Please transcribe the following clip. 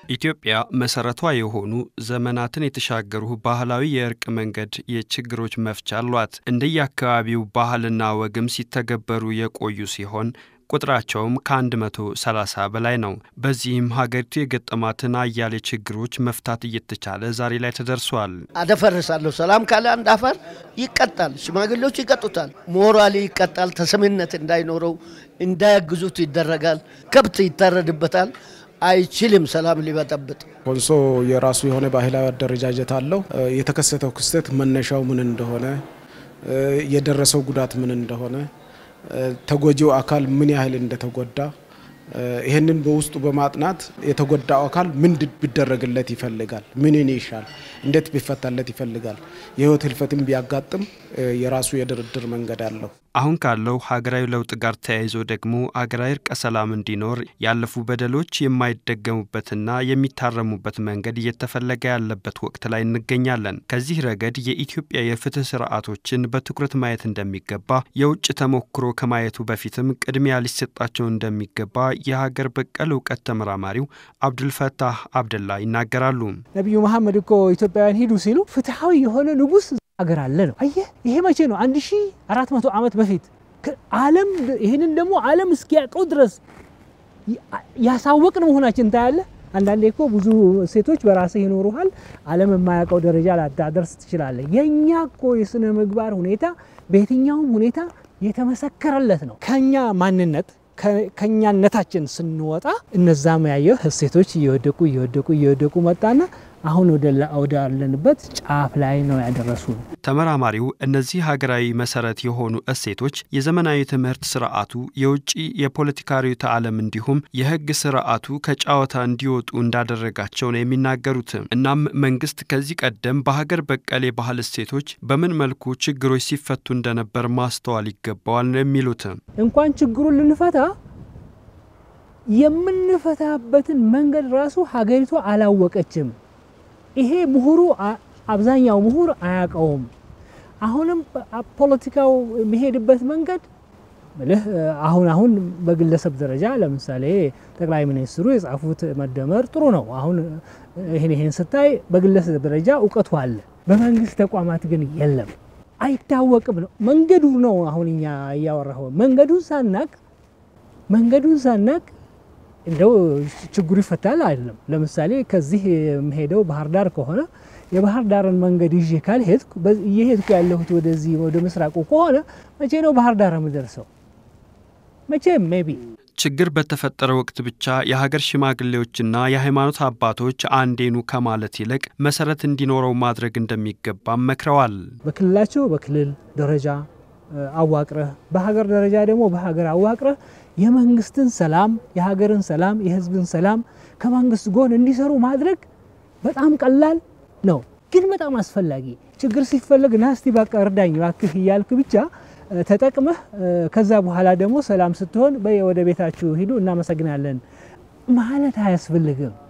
ኢትዮጵያ መሰረቷ የሆኑ ዘመናትን የተሻገሩ ባህላዊ የእርቅ መንገድ የችግሮች መፍቻ አሏት። እንደየአካባቢው ባህልና ወግም ሲተገበሩ የቆዩ ሲሆን ቁጥራቸውም ከ130 በላይ ነው። በዚህም ሀገሪቱ የገጠማትን አያሌ ችግሮች መፍታት እየተቻለ ዛሬ ላይ ተደርሷል። አደፈርሳለሁ ሰላም ካለ አንድ አፈር ይቀጣል፣ ሽማግሌዎች ይቀጡታል፣ ሞራሊ ይቀጣል፣ ተሰሚነት እንዳይኖረው እንዳያግዙት ይደረጋል፣ ከብት ይታረድበታል። አይችልም ሰላም ሊበጠብጥ። ኮንሶ የራሱ የሆነ ባህላዊ አደረጃጀት አለው። የተከሰተው ክስተት መነሻው ምን እንደሆነ፣ የደረሰው ጉዳት ምን እንደሆነ፣ ተጎጂው አካል ምን ያህል እንደተጎዳ ይህንን በውስጡ በማጥናት የተጎዳው አካል ምን ቢደረግለት ይፈልጋል፣ ምንን ይሻል፣ እንዴት ቢፈታለት ይፈልጋል። የህይወት ህልፈትም ቢያጋጥም የራሱ የድርድር መንገድ አለው። አሁን ካለው ሀገራዊ ለውጥ ጋር ተያይዞ ደግሞ ሀገራዊ እርቀ ሰላም እንዲኖር ያለፉ በደሎች የማይደገሙበትና የሚታረሙበት መንገድ እየተፈለገ ያለበት ወቅት ላይ እንገኛለን። ከዚህ ረገድ የኢትዮጵያ የፍትህ ስርዓቶችን በትኩረት ማየት እንደሚገባ የውጭ ተሞክሮ ከማየቱ በፊትም ቅድሚያ ሊሰጣቸው እንደሚገባ የሀገር በቀል እውቀት ተመራማሪው አብዱልፈታህ አብደላ ይናገራሉ። ነቢዩ መሐመድ እኮ ኢትዮጵያውያን ሂዱ ሲሉ ፍትሐዊ የሆነ ንጉሥ አገር አለ ነው። አየህ ይሄ መቼ ነው? 1400 ዓመት በፊት ዓለም ይህንን ደግሞ ዓለም እስኪያውቀው ድረስ ያሳወቅን መሆናችን ታያለህ። አንዳንዴ እኮ ብዙ ሴቶች በራስህ ይኖሩሃል፣ ዓለም የማያውቀው ደረጃ ላታደርስ ትችላለህ። የእኛ እኮ የስነ ምግባር ሁኔታ በየትኛውም ሁኔታ የተመሰከረለት ነው። ከኛ ማንነት ከኛነታችን ስንወጣ እነዛም ያየህ እሴቶች እየወደቁ እየወደቁ እየወደቁ መጣና አሁን ወዳለንበት ጫፍ ላይ ነው ያደረሱ። ተመራማሪው እነዚህ ሀገራዊ መሰረት የሆኑ እሴቶች የዘመናዊ ትምህርት ስርዓቱ፣ የውጭ የፖለቲካ ርዕዮተ ዓለም እንዲሁም የሕግ ስርዓቱ ከጨዋታ እንዲወጡ እንዳደረጋቸው ነው የሚናገሩት። እናም መንግስት ከዚህ ቀደም በሀገር በቀል የባህል እሴቶች በምን መልኩ ችግሮች ሲፈቱ እንደነበር ማስተዋል ይገባዋል ነው የሚሉት። እንኳን ችግሩን ልንፈታ የምንፈታበትን መንገድ ራሱ ሀገሪቷ አላወቀችም። ይሄ ምሁሩ አብዛኛው ምሁር አያውቀውም። አሁንም ፖለቲካው የሚሄድበት መንገድ ምልህ አሁን አሁን በግለሰብ ደረጃ ለምሳሌ ጠቅላይ ሚኒስትሩ የጻፉት መደመር ጥሩ ነው። አሁን ይህን ይህን ስታይ በግለሰብ ደረጃ እውቀቱ አለ። በመንግስት ተቋማት ግን የለም፣ አይታወቅም ነው መንገዱ ነው። አሁን እኛ እያወራሁ መንገዱን ሳናቅ መንገዱን ሳናቅ እንደው ችግሩ ይፈታል አይደለም። ለምሳሌ ከዚህ የምሄደው ባህር ዳር ከሆነ የባህር ዳርን መንገድ ይዤ ካልሄድኩ እየሄድኩ ያለሁት ወደዚህ ወደ ምስራቁ ከሆነ መቼ ነው ባህር ዳር የምደርሰው? መቼም ሜቢ ችግር በተፈጠረ ወቅት ብቻ የሀገር ሽማግሌዎችና የሃይማኖት አባቶች አንዴኑ ከማለት ይልቅ መሰረት እንዲኖረው ማድረግ እንደሚገባም መክረዋል። በክልላቸው በክልል ደረጃ አዋቅረህ በሀገር ደረጃ ደግሞ በሀገር አዋቅረህ የመንግስትን ሰላም፣ የሀገርን ሰላም፣ የህዝብን ሰላም ከመንግስት ጎን እንዲሰሩ ማድረግ በጣም ቀላል ነው፣ ግን በጣም አስፈላጊ። ችግር ሲፈለግ ናስቲ በቃ እርዳኝ እባክህ እያልክ ብቻ ተጠቅመህ ከዛ በኋላ ደግሞ ሰላም ስትሆን ወደ ቤታችሁ ሂዱ እናመሰግናለን ማለት አያስፈልግም።